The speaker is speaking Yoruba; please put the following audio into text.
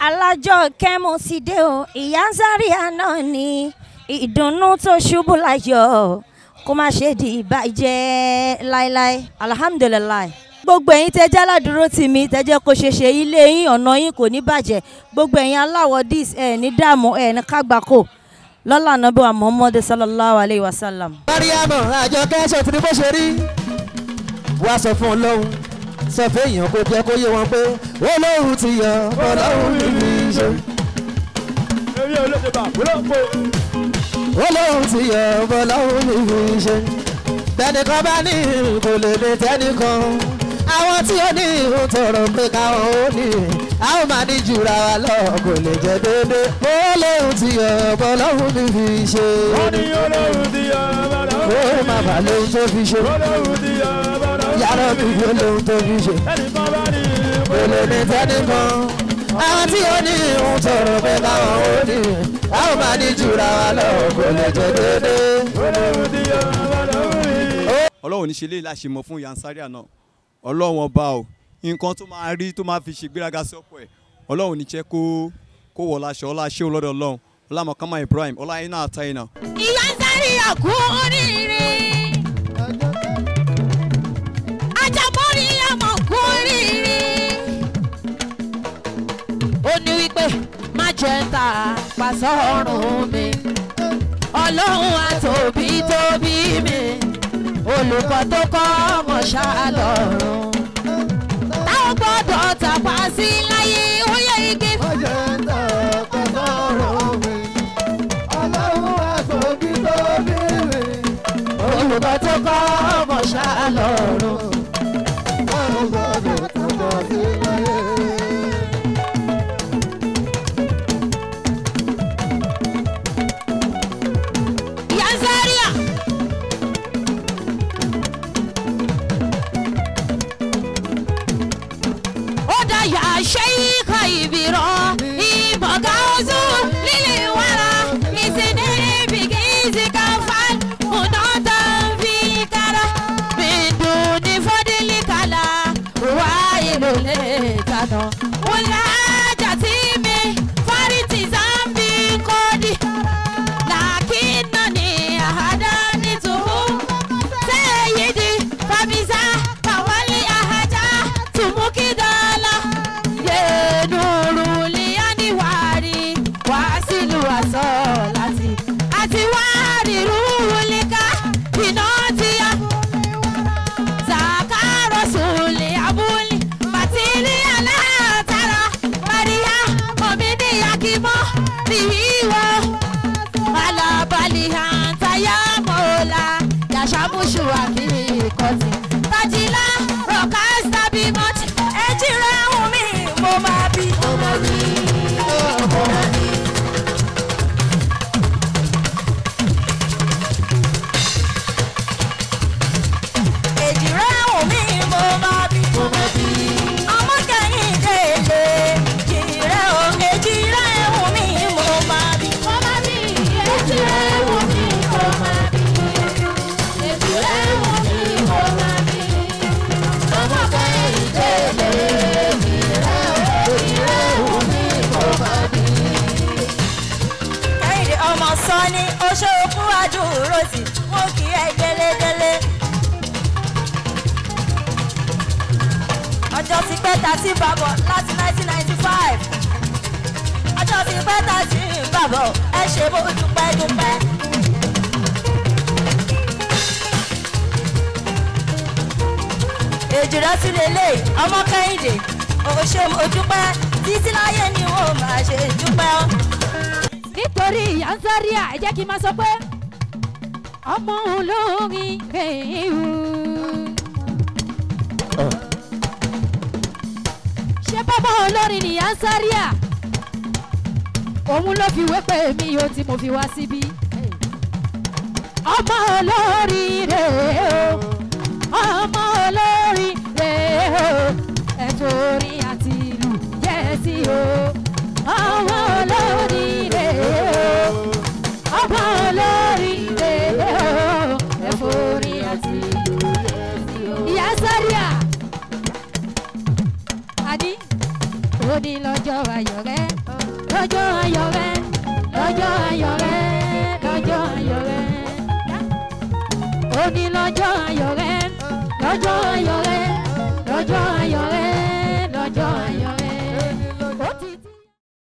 alájọ kẹ́mùsídé o ìyá Zaria náà ni ìdùnnú tó ṣubú láyọ̀ kó má ṣe di ìbàjẹ́ láéláé alhamdulilayi gbogbo ẹ̀yin tẹ́ jẹ́ aládùúró tì mí tẹ́ jẹ́ kó ṣe ṣe ilé yín ọ̀nà yín kò ní bàjẹ́ gbogbo ẹ̀yin aláwọ̀ dis ẹ̀ ní dààmú ẹ̀ ní kágbákò lọ́lá nàbí wa muhammadu sallallahu alayhi wa sallam. mariamu àjọkẹ́ ṣe ti ní bó ṣe rí wá sọ fún ọlọ́run sọ fún èèyàn kó jẹ́ kó yé wọn pé olóhùn ti yọ ọlọ́run níbi iṣẹ́. èmi ò lè ṣe bá wúlọ́pọ̀. olóhùn ti yọ ọlọ́run níbi iṣẹ́. tẹnìkan bá ní kò lè lè tẹnìkan àwọn tí ó ní ìhun tọrọ pé káwọn ó ní a ó máa ní jura wa lọ kò lè jẹ déédé olóhùn ti yọ ọlọ́run níbi iṣẹ́. wọ́n ní olóhùn ti yọ bàdà. ó má bà lóhun tó fi ṣe olóhùn ti yọ bàdà. yàrá mi kò lóhun tó fi ṣe. ẹnì kan bá ní kò lè ní tẹ́nìkan àwọn tí ó ní ìhun tọrọ pé káwọn ó ní a ó máa ní jura wa lọ kò lè jẹ déédé. olóhùn ti yọ bàdà. ọlọ́run ní ṣe lè láṣẹ mọ́ fún Ìyá Zaria náà ọlọ́run ọba o nǹkan tó máa rí tó máa fi ṣe gbéraga sí ọ̀pọ̀ ẹ̀ ọlọ́run ní jẹ́ kó kó wọ̀ láṣọ ọlá ṣéun lọ́dọ̀ ọlọ́run ọlámọ̀kámá Ibrahim ọlá iná àtàyìnà ìyá Zaria kú oríire ajábọ́rí àmọ̀ kú oríire. ó ní wípé má jẹ́ ń ta pàṣẹ ọ̀run mi ọlọ́run àtòbí tóbi mi olùkọ́ tó kọ́ ọmọ ṣáàlọ́run táwọn gbọ́dọ̀ tàpá sí láyé ó yẹ igi. olùkọ́ tó kọ́ ọmọ ṣáàlọ́run. Ìyá Zaria. ó dáyà ṣe ikọ̀ ìbírọ̀ ìbọ̀gá oṣù lílì wàrà ìsìnkú ìbìkì ìsìnkà fan mùnátà fi kára bìndùn ní fọ́dílì kàlà wà ìlú lè tànà. wọ́lá jàtí mi fárí zambi kọ́dí làkínà ní àhádá nítòhó sẹ́yìdì fàmìsà kàwálé àhájá tùmùkìdálà yẹnuru lianiwari wàásìlù àsọ láti àti wárí rúwúlíkà iná tíya zakaro sùlẹ̀ abúlé bàtírí alátara maria omidi yakimọ nìyíwọ malabalihan mola yashamushu akikoti tajila rokasta bimot ejire wumi mo ma bi. ọmọ mi ọmọ mi. èjìrẹ́ wumi mo máa bí. ọmọ kẹ́yìn délé jìrẹ́ o èjìrẹ́ wumi mo máa bí. ọmọ mi ejire wumi mo ma bi. ejire wumi mo ma bi. ọmọ kẹ́hìn délé ejire ejire wumi mo ma bi. kẹ́hìndé ọmọ sọ́ni oṣooṣù àdúró sí mo kì í ẹ délédélé. ọjọ́ ti pẹ́ ta sí bàbọ̀ láti 1995 ọjọ́ ti pẹ́ ta sí bàbọ̀ ẹ ṣe bó dúpẹ́ dúpẹ́. èjìrẹ́ tún lélẹ̀ ọmọ kẹ́hìndé òṣè mo dúpẹ́ títí láyé ni wọ́n máa ṣe dúpẹ́ ọ́. nítorí Ìyá Zaria ẹ jẹ́ kí n máa sọ pé ọmọ olórin kéwù. ṣé bàbá olórin ni Ìyá Zaria òun ló fi wé pé mi yóò tí mo fi wá síbí. ọmọ olórin rèé o ọmọ olórin rèé o ẹ̀tọ́ orin àti ìlú yẹ́ sí o ọmọ olórin rèé o ọmọ olórin rèé o ẹ̀fọ́ orin àti ìlú yẹ́ sí o. Ìyá Zaria àní òní lọ lọ́jọ́ ayọ̀ rẹ lọ́jọ́ ayọ̀ rẹ lọ́jọ́ ayọ̀ rẹ lọ́jọ́ ayọ̀ rẹ òní lọ́jọ́ ayọ̀ rẹ lọ́jọ́ ayọ̀ rẹ